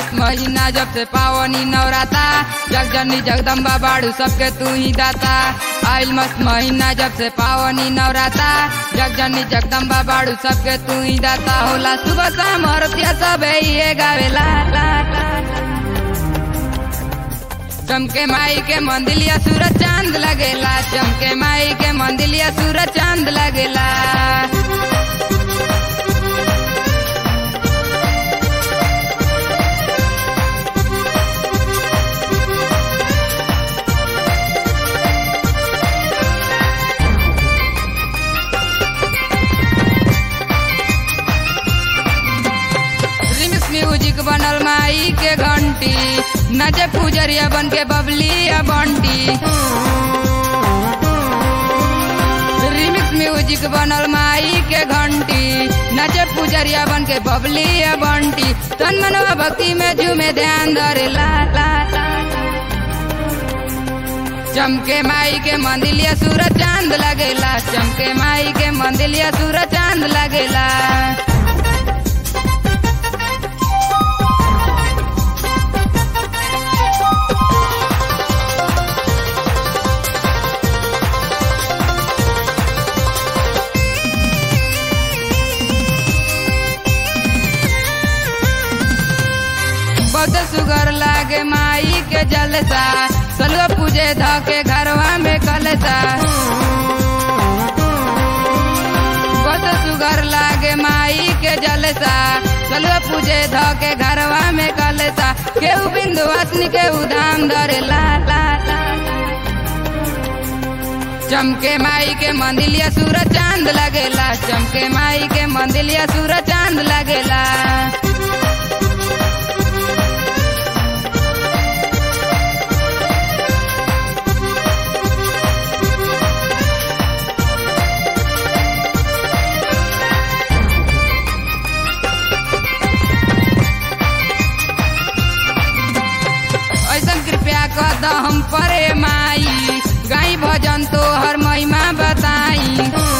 मस्त महीना जब से पावनी नवराता जग जननी जगदम्बा बाड़ू सबके तू ही दाता आइल मस्त महीना जब से पावनी नवराता जग जननी जगदम्बा बाड़ू सबके तू ही दाता होला सुबह शाम औरतिया सब ये गावेला ला, ला, ला। चमके माई के मंदिलिया सूरज चांद लगेला चमके माई के मंदिलिया सूरज चांद लगेला रिमिक्स म्यूजिक बनल माई के घंटी नचे पुजरिया बन के बबली या बंटी रिमिक्स म्यूजिक बनल माई के घंटी नचे पुजरिया बन के बबली या बंटी तन मनवा भक्ति में झूमे ध्यान धरे ला ला ला ला। चमके माई के मंदिलिया सूरज चांद लगेला चमके माई के मंदिलिया सूरज चांद लगेला बहुत सुगर लागे माई के जलसा सलवा पूजे ध के घरवा में कलसा बहुत सुगर लागे माई के जलसा सलवा पूजे ध के घरवा में कलसा केहू बिंदु असनी केहू धाम धरे ला ला ला ला। चमके माई के मंदिलिया सूरज चांद लगेला चमके माई के मंदिलिया सूरज चांद लगेला ऐसा कृपया कर द हम परे माई गाई भजन तो हर महिमा बताई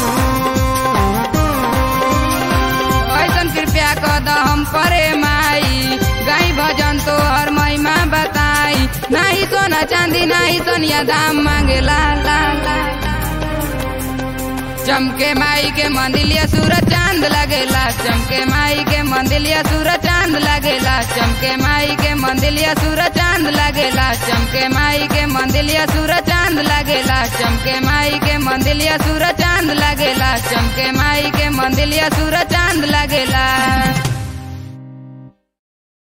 ऐसा कृपया कर द हम परे माई गाई भजन तो हर महिमा बताई नाही सोना चांदी नाही सोनिया दाम मांगे ला ला ला ला। चमके माई के मंदिलिया सूरज चांद लगेला चमके माई के मंदिलिया सूरज चांद लगेला चमके माई के मंदिलिया सूरज चांद लगेला चमके माई के मंदिलिया सूरज चांद लगेला चमके माई के मंदिलिया सूरज चांद लगेला चमके माई के मंदिलिया सूरज चांद लगेला